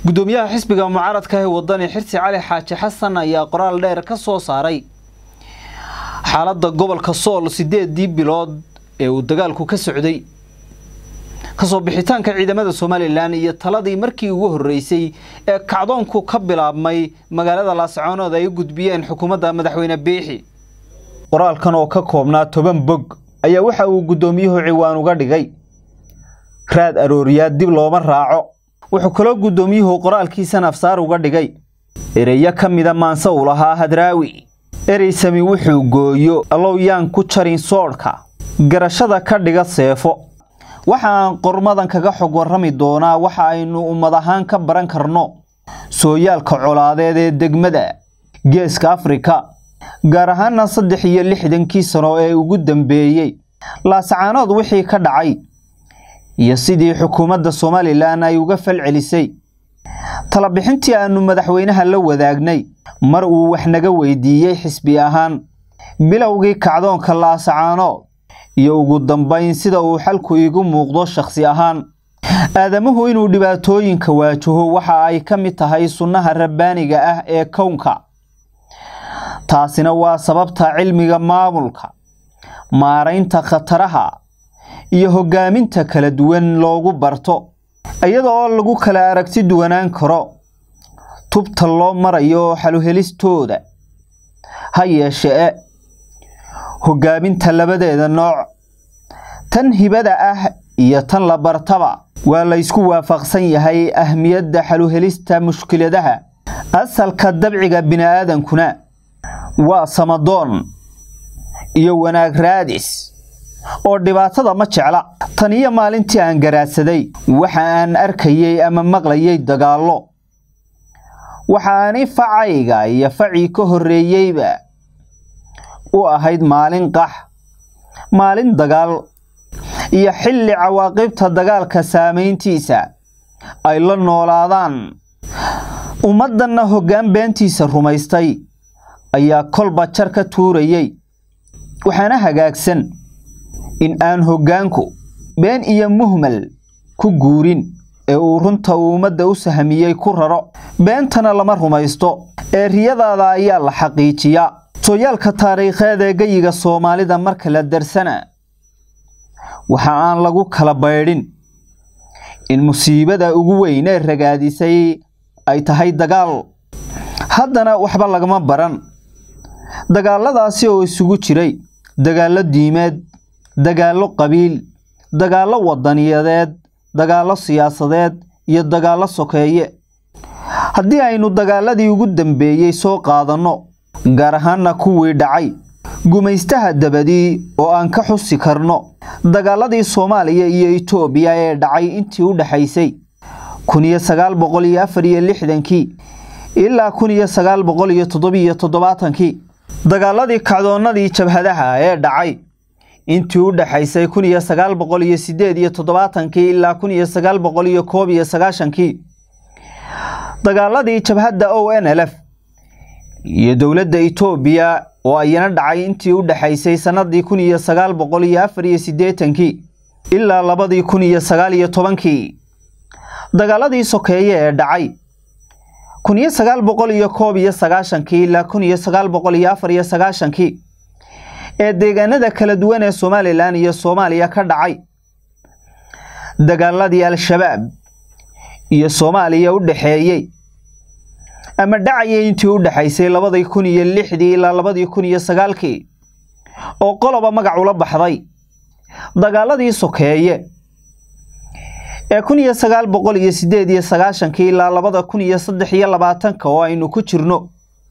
gudoomiyaha xisbiga mucaaradka ee wadani xirsi cali xaaji xasan ayaa qoraal dheer ka soo saaray xaaladda gobolka sool sideedii bilood ee uu dagaalku ka socday kasoo bixitaanka ciidamada somalilan iyo taladii markii ugu horreysay ee kacdoonku ka bilaabmay magaalada laascaanood ay u gudbiyeen xukuumadda madaxweyne biixi qoraalkan oo ka koobnaa toban bog ayaa waxa uu guddoomiyuhu ciwaan uga dhigay raad arooriyaad dib looma raaco wuxuu kaloo guddoomiyuhu qoraalkiisa nafsaar uga dhigay ereyo ka mida maanse uu lahaa hadraawi ereysami wuxuu gooyo allow yaan ku jarin soodhka garashada ka dhiga seefo waxa aan qormadan kaga xog warrami doonaa waxa aynu ummad ahaan ka baran karno sooyaalka colaadeed ee degmada geeska afrika gaar ahaana saddex iyo lixdankii sano ee ugu dambeeyey laascaanood wixii ka dhacay iyo sidii xukuumadda somalilan ay uga falcelisay talabixintii aanu madaxweynaha la wadaagnay mar uu wax naga weydiiyey xisbi ahaan bilowgii kacdoonka laascaanood iyo ugu dambayn sida uu xalku iigu muuqdo shakhsi ahaan aadamuhu inuu dhibaatooyinka waajaho waxa ay ka mid tahay sunnaha rabbaaniga ah ee kownka taasina waa sababta cilmiga maamulka maaraynta khataraha iyo hoggaaminta kala duwan loogu barto iyada oo lagu kala aragti duwanaan karo tubta loo marayo xaluhelistooda ha yeeshee hoggaaminta labadeeda nooc tan hibada ah iyo tan la bartaba waa laysku waafaqsan yahay ahmiyadda xaluhelista mushkiladaha asalka dabciga bini'aadankuna waa samadoon iyo wanaag raadis oo dhibaatada ma jecla tan iyo maalintii aan garaadsaday waxa aan arkayey ama maqlayay dagaallo waxaani facayga iyo facii ka horreeyeyba u ahayd maalin qax maalin dagaal iyo xilli cawaaqibta dagaalka saamayntiisa ay la noolaadaan ummaddanna hoggaan beentiisa rumaystay ayaa kolba jar ka tuurayey waxaana hagaagsan in aan hoggaanku been iyo muhmal ku guurin ee uu runta uu ummadda u sahmiyey ku raro beentana lama rumaysto ee riyadaada ayaa la xaqiijiyaa sooyaalka taariikheed ee geyiga soomaalida marka la darsana waxa aan lagu kala baydhin in musiibada ugu weyn ee ragaadisay ay tahay dagaal haddana waxba lagama baran dagaalladaasi oo isugu jiray dagaallo diimeed dagaallo qabiil dagaallo wadaniyadeed dagaallo siyaasadeed iyo dagaallo sokeeye haddii aynu dagaaladii ugu dambeeyey soo qaadanno gaar ahaana kuwii dhacay gumaystaha dabadii oo aan ka xusi karno dagaaladii soomaaliya iyo itoobiya ee dhacay intii u dhexaysay kun iyo sagaal boqol iyo afar iyo lixdankii ilaa kun iyo sagaal boqol iyo toddobiyo toddobaatankii dagaaladii kacdoonnadii jabhadaha ee dhacay intii u dhexaysay kun iyo sagaal boqol iyo sideed iyo toddobaatankii ilaa kun iyo sagaal boqol iyo koob iyo sagaashankii dagaaladii jabhadda o n l f iyo dowladda itoobiya oo ayana dhacay intii u dhexaysay sannadii kun iyo sagaal boqol iyo afar iyo siddeetankii ilaa labadii kun iyo sagaal iyo tobankii dagaaladii sokeeye ee dhacay kun iyo sagaal boqol iyo koob iyo sagaashankii ilaa kun iyo sagaal boqol iyo afar iyo sagaashankii ee deegaanada kala duwan ee somalilan iyo soomaaliya ka dhacay dagaaladii al-shabaab iyo soomaaliya u dhexeeyey ama dhacayay intii u dhexaysay labadii kun iyo lixdii ilaa labadii kun iyo sagaalkii oo qoloba magac ula baxday dagaaladii sokeeye ee kun iyo sagaal boqol iyo sideed iyo sagaashankii ilaa labada kun iyo saddex iyo labaatanka oo aynu ku jirno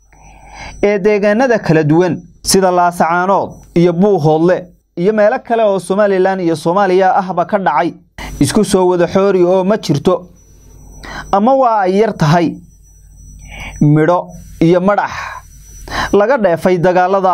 ee deegaanada kala duwan sida laasacaanood iyo buuhoodle iyo meelo kale oo somalilan iyo soomaaliya ahba ka dhacay isku soo wada xoori oo ma jirto ama waa ay yar tahay midho iyo madhax laga dheefay dagaalada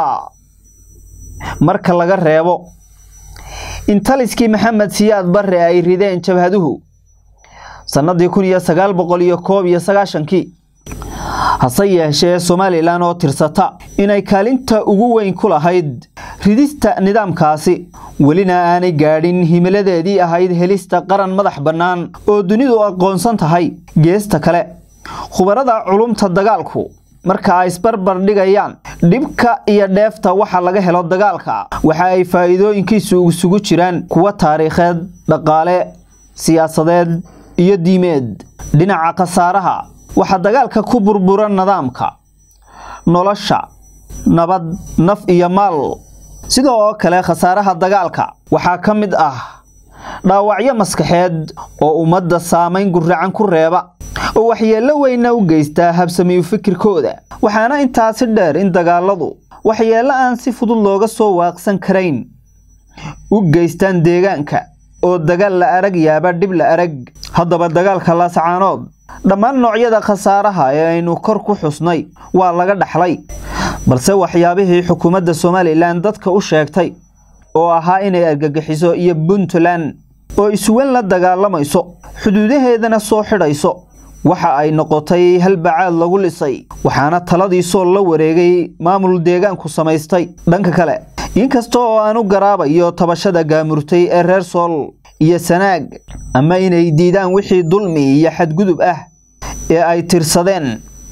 marka laga reebo in taliskii maxamed siyaad barre ay rideen jabhaduhu sannadii kun iyo sagaal boqol iyo koob iyo sagaashankii hase yeeshee somalilan oo tirsata inay kaalinta ugu weyn ku lahayd ridista nidaamkaasi welina aanay gaadhin himiladeedii ahayd helista qaran madax bannaan oo dunidu aqoonsan tahay geesta kale khubarada culumta dagaalku marka ay isbarbar dhigayaan dhibka iyo dheefta waxa laga helo dagaalka waxa ay faa'iidooyinkiisu isugu jiraan kuwa taariikheed dhaqaale siyaasadeed iyo diimeed dhinaca khasaaraha waxaa dagaalka ku burbura nidaamka nolosha nabad naf iyo maal sidoo oo kale khasaaraha dagaalka waxaa ka mid ah dhaawacyo maskaxeed oo ummadda saamayn guracan ku reeba oo waxyeello weynna u geystaa habsamiyu fikirkooda waxaana intaasi dheer in dagaaladu waxyeello aan si fudud looga soo waaqsan karayn u geystaan deegaanka oo dagaal la arag yaaba dhib la arag haddaba dagaalka laasacaanood dhammaan noocyada khasaaraha ee aynu kor ku xusnay waa laga dhaxlay balse waxyaabihii xukuumadda somalilan dadka u sheegtay oo ahaa inay argagixiso iyo puntland oo isuwan la dagaalamayso xuduudaheedana soo xidhayso waxa ay noqotay halbacaad lagu lisay waxaana taladii sool la wareegay maamul deegaanku samaystay dhanka kale inkasta oo aan u garaabayo tabashada gaamurtay ee reer sool iyo sanaag ama inay diidaan wixii dulmi iyo xadgudub ah ee ay tirsadeen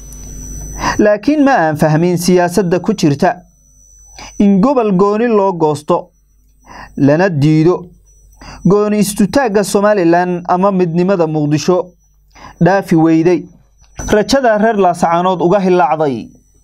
laakiin ma aan fahmin siyaasadda ku jirta in gobol gooni loo goosto lana diido gooni istutaagga somalilan ama midnimada muqdisho dhaafi weyday rajada reer laasacaanood uga hilaacday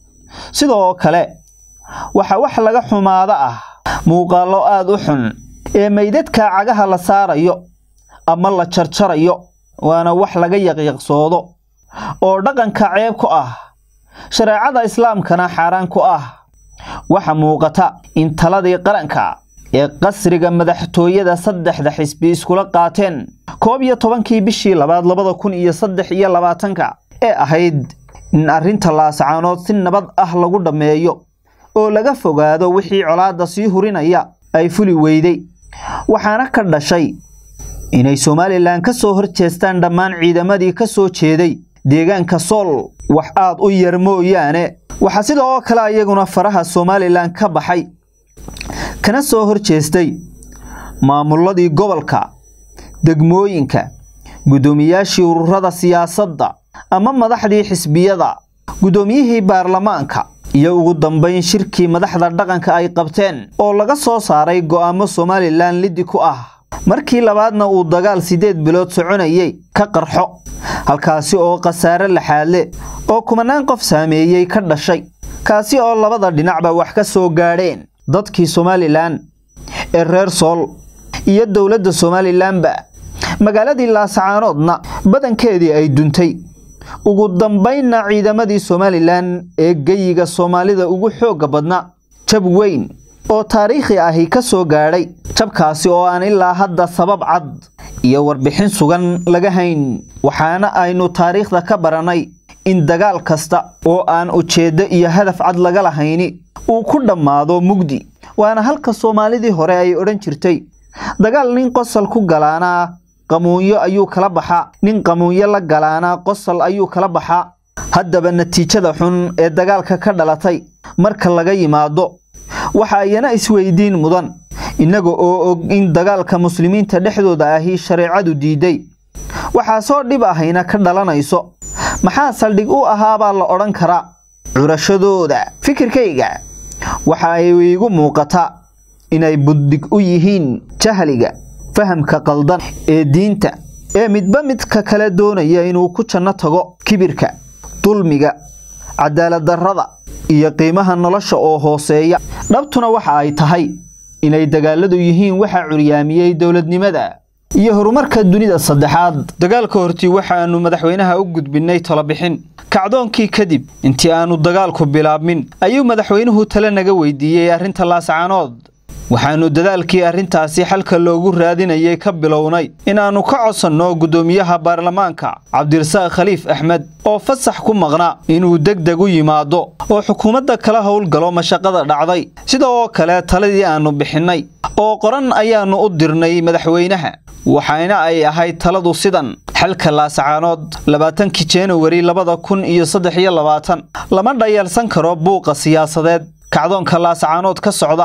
sidoo kale waxaa wax laga xumaado ah muuqaallo aada u xun ee meydadka cagaha la saarayo ama la jarjarayo waana wax laga yaqyaqsoodo oo dhaqanka ceeb ku ah shareecada islaamkana xaaraan ku ah waxa muuqata in taladii qaranka ee qasriga madaxtooyada saddexda xisbi iskula qaateen koob iyo tobankii bishii labaad labada kun iyo saddex iyo labaatanka ee ahayd in arrinta laasacaanood si nabad ah lagu dhammeeyo oo laga fogaado wixii colaadda sii hurinaya ay fuli weyday waxaana ka dhashay inay somalilan ka soo horjeestaan dhammaan ciidamadii ka soo jeeday deegaanka sool wax aad u yar mooyaane waxaa sida oo kale iyaguna faraha somalilan ka baxay kana soo horjeestay maamuladii gobolka degmooyinka guddoomiyaashii ururada siyaasadda ama madaxdii xisbiyada guddoomiyihii baarlamaanka iyo ugu dambayn shirkii madaxda dhaqanka ay qabteen oo laga soo saaray go'aamo somalilan liddi ku ah markii labaadna uu dagaal siddeed bilood soconayay ka qarxo halkaasi oo khasaare laxaadle oo kumanaan qof saameeyey ka dhashay kaasi oo labada dhinacba wax ka soo gaadheen dadkii somalilan ee reer sool iyo dowladda somalilanba magaaladii laasacaanoodna badankeedii ay duntay ugu dambaynna ciidamadii somalilan ee geyiga soomaalida ugu xoogga badna jab weyn oo taariikhi ahi ka soo gaadhay jabkaasi oo aan ilaa hadda sabab cad iyo warbixin sugan laga hayn waxaana aynu taariikhda ka barannay in dagaal kasta oo aan ujeeddo iyo hadaf cad laga lahayni uu ku dhammaado mugdi waana halka soomaalidii hore ay odhan jirtay dagaal nin qosol ku galaanaa qamuunyo ayuu kala baxaa nin qamuunyo la galaanaa qosol ayuu kala baxaa haddaba natiijada xun ee dagaalka ka dhalatay marka laga yimaado waxa iyana isweydiin mudan innaga oo og in dagaalka muslimiinta dhexdooda ahi shareecadu diiday waxaasoo dhib ahayna ka dhalanayso maxaa saldhig u ahaabaa la odhan karaa curashadooda fikirkayga waxa ay iigu muuqataa inay buddig u yihiin jahliga fahamka qaldan ee diinta ee midba midka kale doonaya inuu ku janno tago kibirka dulmiga cadaaladdarrada iyo qiimaha nolosha oo hooseeya dhabtuna waxa ay tahay inay dagaaladu yihiin waxa curyaamiyey dowladnimada iyo horumarka dunida saddexaad dagaalka hortii waxaannu madaxweynaha u gudbinnay talobixin kacdoonkii kadib intii aannu dagaalku bilaabmin ayuu madaxweynuhu tale naga weydiiyey arrinta laasacaanood waxaannu dadaalkii arrintaasi xalka loogu raadinayay ka bilownay inaannu ka codsanno guddoomiyaha baarlamaanka cabdirasaaq khaliif axmed oo fasax ku maqna inuu deg deg u yimaado oo xukuumadda kala howlgalo mashaqada dhacday sida oo kale taladii aannu bixinnay oo qoran ayaannu u dirnay madaxweynaha waxaana ay ahayd taladu sidan xalka laasacaanood labaatankii januwari labada kun iyo saddex iyo labaatan lama dhayalsan karo buuqa siyaasadeed kacdoonka laasacaanood ka socda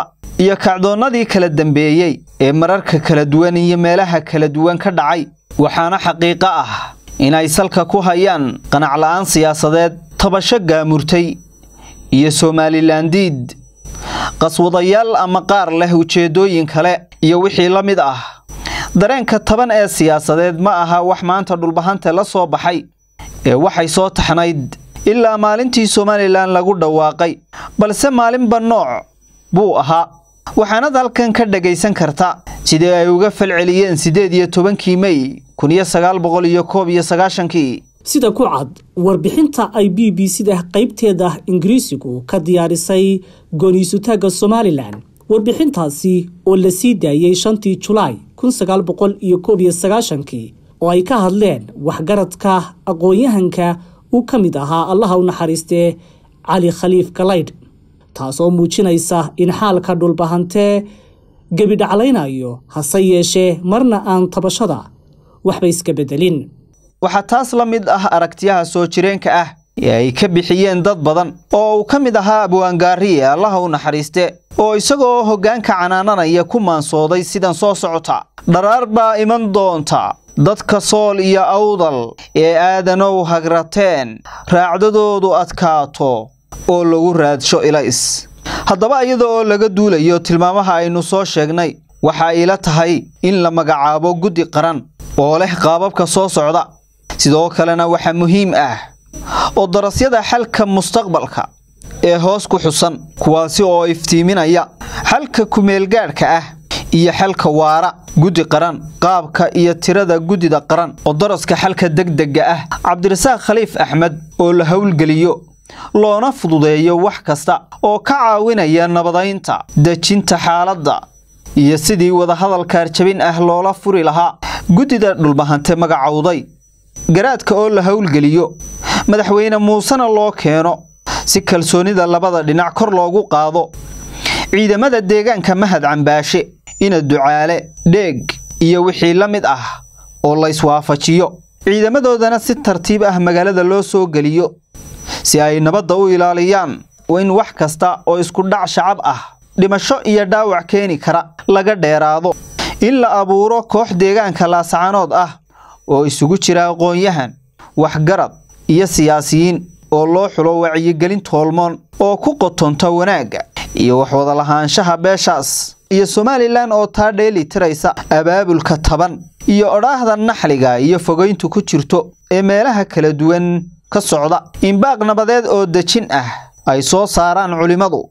iyo kacdoonnadii kala dambeeyey ee mararka kala duwan iyo meelaha kala duwan ka dhacay waxaana xaqiiqo ah inay salka ku hayaan qanacla'aan siyaasadeed tabasho gaamurtay iyo somalilandiid qaswadayaal ama qaar leh ujeeddooyin kale iyo wixii la mid ah dareenka taban ee siyaasadeed ma aha wax maanta dhulbahante la soo baxay ee waxay soo taxnayd ilaa maalintii somalilan lagu dhawaaqay balse maalinba nooc buu ahaa waxaanad halkan ka dhagaysan karta sidii ay uga falceliyeen siddeed iyo tobankii mey kun iyo sagaal boqol iyo koob iyo sagaashankii sida ku cad warbixinta ay b b c-da qaybteeda ingiriisigu ka diyaarisay gooniisutaagga somalilan warbixintaasi oo la sii daayey shantii julaay kun sagaal boqol iyo koob iyo sagaashankii oo ay ka hadleen waxgaradka aqoon-yahanka uu ka mid ahaa allaha u naxariistee cali khaliif galaydh taasoo muujinaysa in xaalka dhulbahantee gebidhaclaynayo hase yeeshee marna aan tabashada waxba iska beddelin waxaa taas la mid ah aragtiyaha soo jireenka ah ee ay ka bixiyeen dad badan oo uu ka mid ahaa abwaangaariye allaha u naxariiste oo isagoo hoggaanka canaananaya ku maansooday sidan soo socota dharaar baa iman doonta dadka sool iyo awdal ee aadanow hagrateen raacdadoodu adkaato oo lagu raadsho ilays haddaba iyada oo laga duulayo tilmaamaha aynu soo sheegnay waxa ila tahay in la magacaabo guddi qaran oo leh qaababka soo socda sidoo kalena waxaa muhiim ah oo darasyada xalka mustaqbalka ee hoos ku xusan kuwaasi oo iftiiminaya xalka kumeelgaadhka ah iyo xalka waara guddi qaran qaabka iyo tirada guddida qaran oo daraska xalka degdega ah cabdirasaaq khaliif axmed oo la howlgeliyo loona fududeeyo wax kasta oo ka caawinaya nabadaynta dejinta xaaladda iyo sidii wadahadal kaarjabin ah loola furi lahaa guddida dhulbahante magacowday garaadka oo la howlgeliyo madaxweyne muusena loo keeno si kalsoonida labada dhinac kor loogu qaado ciidamada deegaanka mahad cambaashe ina ducaale dheeg iyo wixii la mid ah oo layswaafajiyo ciidamadoodana si tartiib ah magaalada loo soo geliyo si ay nabadda u ilaaliyaan in wax kasta oo isku dhac shacab ah dhimasho iyo dhaawac keeni kara laga dheeraado in la abuuro koox deegaanka laasacanood ah oo isugu jira aqoon-yahan waxgarad iyo siyaasiyiin oo loo xulo wacyigelin toolmoon oo ku qotonta wanaagga iyo waxwada lahaanshaha beeshaas iyo somalilan oo taa dheeli tiraysa abaabulka taban iyo odhaahda naxliga iyo fogayntu ku jirto ee meelaha kala duwan ka socda inbaaq nabadeed oo dejin ah ay soo saaraan culimmadu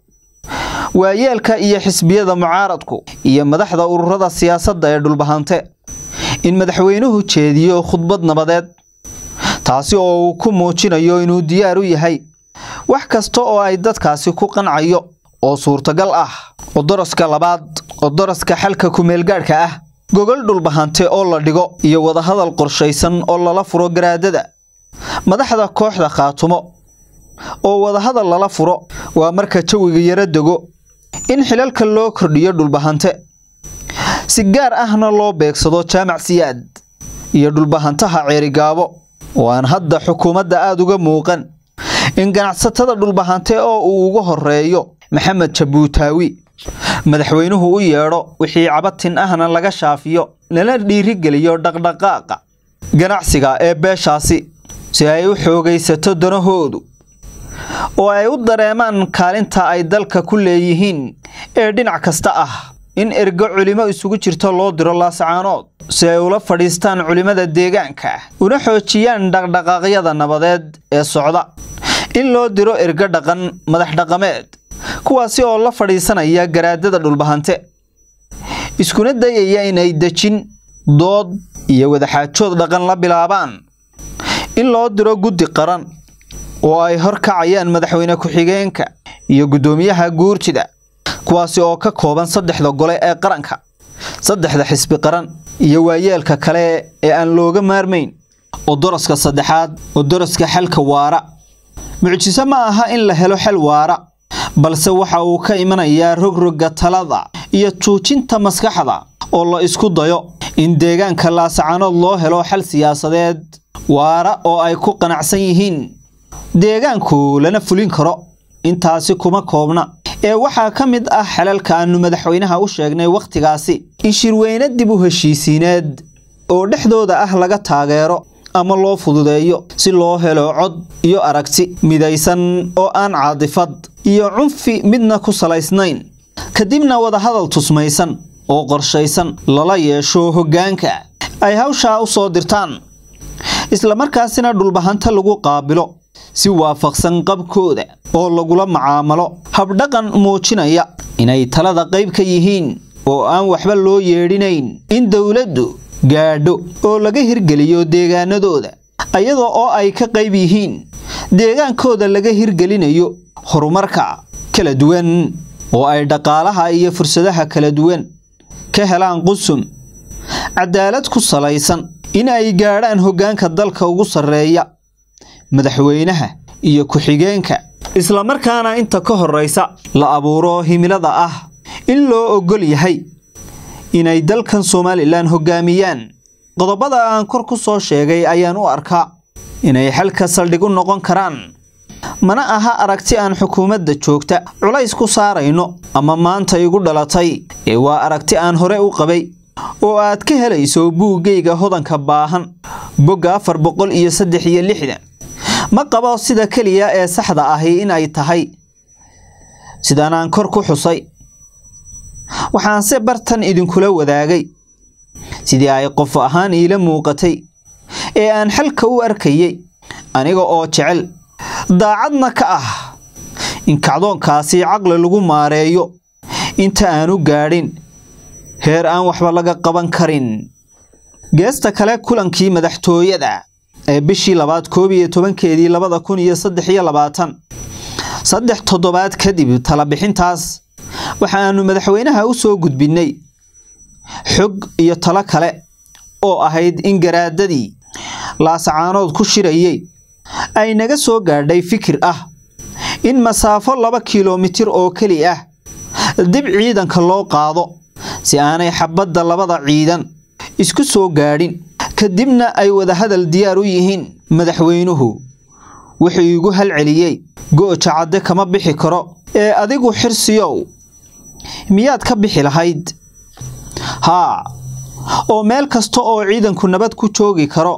waayeelka iyo xisbiyada mucaaradku iyo madaxda ururada siyaasadda ee dhulbahante in madaxweynuhu jeediyo khudbad nabadeed taasi oo uu ku muujinayo inuu diyaar u yahay wax kasta oo ay dadkaasi ku qancayo oo suurtagal ah odoroska labaad odoroska xalka kumeelgaadhka ah gogol dhulbahante oo la dhigo iyo wadahadal qorshaysan oo lala furo garaadada madaxda kooxda khaatumo oo wadahadal lala furo waa marka jawiga yaro dego in xilalka loo kordhiyo dhulbahante si gaar ahna loo beegsado jaamac siyaad iyo dhulbahantaha ceerigaabo oo aan hadda xukuumadda aada uga muuqan in ganacsatada dhulbahante oo uu uga horeeyo maxamed jabuutaawi madaxweynuhu u yeedho wixii cabatin ahna laga shaafiyo lana dhiirigeliyo dhaqdhaqaaqa ganacsiga ee beeshaasi si ay u xoogaysato danahoodu oo ay u dareemaan kaalinta ay dalka ku leeyihiin ee dhinac kasta ah in ergo culimo isugu jirto loo diro laasacaanood si ay ula fadhiistaan culimmada deegaanka una xoojiyaan dhaqdhaqaaqyada nabadeed ee socda in loo diro ergo dhaqan madax dhaqameed kuwaasi oo la fadhiisanaya garaadada dhulbahante iskuna dayaya inay dejin dood iyo wadaxaajood dhaqan la bilaabaan in loo diro guddi qaran oo ay hor kacayaan madaxweyne ku-xigeenka iyo guddoomiyaha guurtida kuwaasi oo ka kooban saddexda gole ee qaranka saddexda xisbi qaran iyo waayeelka kale ee aan looga maarmayn odoroska saddexaad odoroska xalka waara mucjiso ma aha in la helo xal waara balse waxa uu ka imanayaa rogroga talada iyo tuujinta maskaxda oo la isku dayo in deegaanka laasacanood loo helo xal siyaasadeed waara oo ay ku qanacsan yihiin deegaanku lana fulin karo intaasi kuma koobna ee waxaa ka mid ah xelalka aanu madaxweynaha u sheegnay wakhtigaasi in shirweyne dib u heshiisiineed oo dhexdooda ah laga taageero ama loo fududeeyo si loo helo cod iyo aragti midaysan oo aan caadifad iyo cunfi midna ku salaysnayn kadibna wadahadal tusmaysan oo qorshaysan lala yeesho hoggaanka ay hawshaa u soo dirtaan islamarkaasina dhulbahanta lagu qaabilo si waafaqsan qabkooda oo lagula macaamalo habdhaqan muujinaya inay talada qayb ka yihiin oo aan waxba loo yeedhinayn in dowladdu gaadho oo laga hirgeliyo deegaanadooda iyadoo oo ay ka qayb yihiin deegaankooda laga hirgelinayo horumarka kala duwan oo ay dhaqaalaha iyo fursadaha kala duwan ka helaan qusum cadaalad ku salaysan in ay gaadhaan hoggaanka dalka ugu sarreeya madaxweynaha iyo ku-xigeenka islamarkaana inta ka horraysa la abuuro himilada ah in loo oggol yahay inay dalkan somalilan hoggaamiyaan qodobada aan kor ku soo sheegay ayaan u arkaa inay xalka saldhig u noqon karaan mana aha aragti aan xukuumadda joogta culays ku saarayno ama maanta igu dhalatay ee waa aragti aan hore u qabay oo aad ka helayso buuggayga hodanka baahan bogga afar boqol iyo saddex iyo lixdan ma qabo sida keliya ee saxda ahi in ay tahay sidaan aan kor ku xusay waxaanse bartan idinkula wadaagay sidii ay qof ahaan iila muuqatay ee aan xalka u arkayay aniga oo jecel daacadna ka ah in kacdoonkaasi caqli lagu maareeyo inta aanu gaadhin heer aan waxba laga qaban karin geesta kale kulankii madaxtooyada ee bishii labaad koob iyo tobankeedii labada kun iyo saddex iyo labaatan saddex toddobaad kadib talabixintaas waxaanu madaxweynaha u soo gudbinnay xog iyo talo kale oo ahayd in garaadadii laasacaanood ku shirayey ay naga soo gaadhay fikir ah in masaafo laba kilomitir oo keli ah dib ciidanka loo qaado si aanay xabadda labada ciidan isku soo gaadhin kadibna ay wadahadal diyaar u yihiin madaxweynuhu wuxuu iigu halceliyey gooja cadde kama bixi karo ee adigu xirsiyow miyaad ka bixi lahayd haa oo meel kasta oo ciidanku nabad ku joogi karo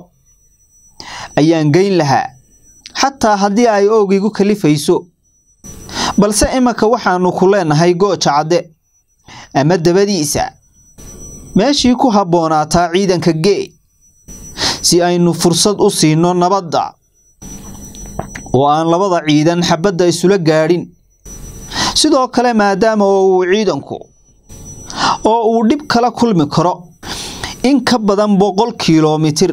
ayaan geyn lahaa xataa haddii ay oogigu kalifayso balse imanka waxaannu ku leenahay gooja cadde ama dabadiisa meeshii ku habboonaataa ciidanka gee si aynu fursad u siino nabadda oo aan labada ciidan xabadda isula gaadhin sidoo kale maadaama oo uu ciidanku oo uu dhib kala kulmi karo in ka badan boqol kilomitir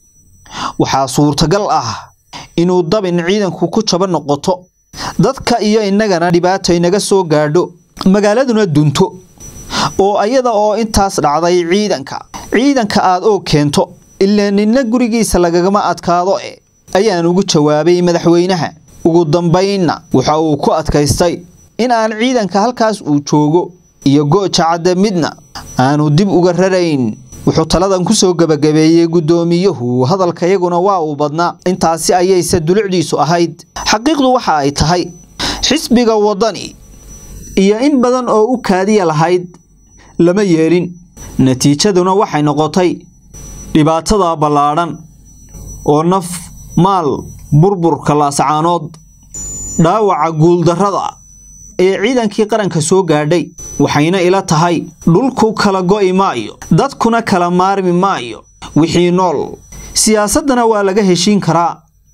waxaa suurtagal ah inuu dabin ciidanku ku jaba noqoto dadka iyo innagana dhibaato inaga soo gaadho magaaladuna dunto oo ayada oo intaas dhacday ciidanka ciidanka aad oo keento ilaa ninna gurigiisa lagagama adkaado e ayaan ugu jawaabay madaxweynaha ugu dambaynna waxa uu ku adkaystay in aan ciidanka halkaas uu joogo iyo gooja cadde midna aanu dib uga rarayn wuxuu taladan ku soo gebagabeeyey guddoomiyuhu hadalkayaguna waa uu badnaa intaasi ayayse dulucdiisu ahayd xaqiiqdu waxa ay tahay xisbiga waddani iyo in badan oo u kaadiya lahayd lama yeelin natiijaduna waxay noqotay dhibaatada ballaadhan oo naf maal burburka laasacaanood dhaawaca guuldarrada ee ciidankii qaranka soo gaadhay waxayna ila tahay dhulku kala go'i maayo dadkuna kala maarmi maayo wixii nool siyaasaddana waa laga heshiin karaa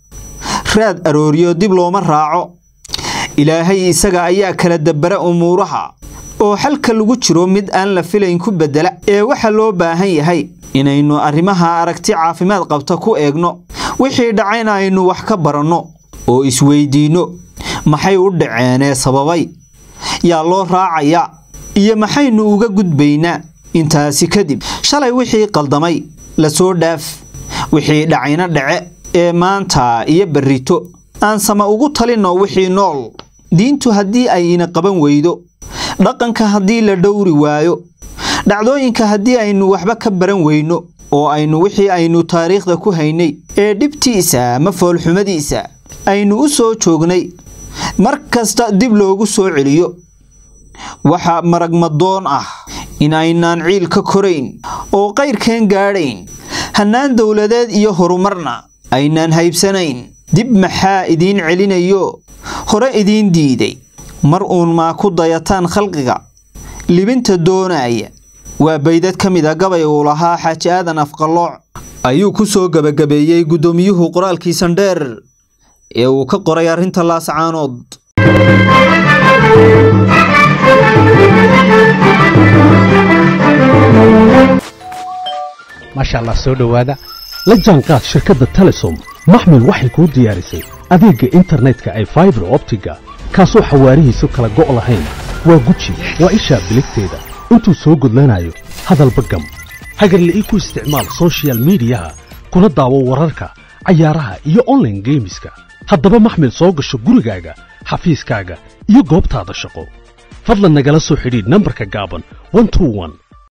raad arooriyo dib looma raaco ilaahay isaga ayaa kala dabbara umuuraha oo xalka lagu jiro mid aan la filayn ku beddela ee waxa loo baahan yahay inaynu arrimaha aragti caafimaad qabta ku eegno wixii dhacayna aynu wax ka baranno oo isweydiinno maxay u dhaceenee sababay yaa loo raacayaa iyo maxaynu uga gudbaynaa intaasi kadib shalay wixii qaldamay la soo dhaaf wixii dhacayna dhace ee maanta iyo berrito aan sama ugu talinno wixii nool diintu haddii ay ina qaban weydo dhaqanka haddii la dhowri waayo dhacdooyinka haddii aynu waxba ka baran weyno oo aynu wixii aynu taariikhda ku haynay ee dhibtiisa ama foolxumadiisa aynu u soo joognay mar kasta dib loogu soo celiyo waxaa maragmadoon ah in aynaan ciil ka korayn oo qayrkeen gaadhayn hannaan dowladeed iyo horumarna aynaan haybsanayn dib maxaa idiin celinayo hore idiin diiday mar uun maa ku dayataan khalqiga libinta doonaya waa baydad ka mid a gabay uu lahaa xaaji aadan afqallooc ayuu ku soo gebagabeeyey guddoomiyuhu qoraalkii sandheer ee uu ka qoray arrinta laascaanood maasha allah soo dhowaada la jaanqaad shirkadda telesom maxmil waxay kuu diyaarisay adeegga internetka ay faibar optiga kaasoo xawaarihiisu kala go' lahayn waa guji waa ishaa biligteeda intuu soo gudlanayo hadalba gam hagarla'ii ku isticmaal soshiyal miidiyaha kuna daawo wararka cayaaraha iyo onlaine geemiska haddaba maxmil soo gasho gurigaaga xafiiskaaga iyo goobtaada shaqo fadlan nagala soo xidhiidh nambarka gaaban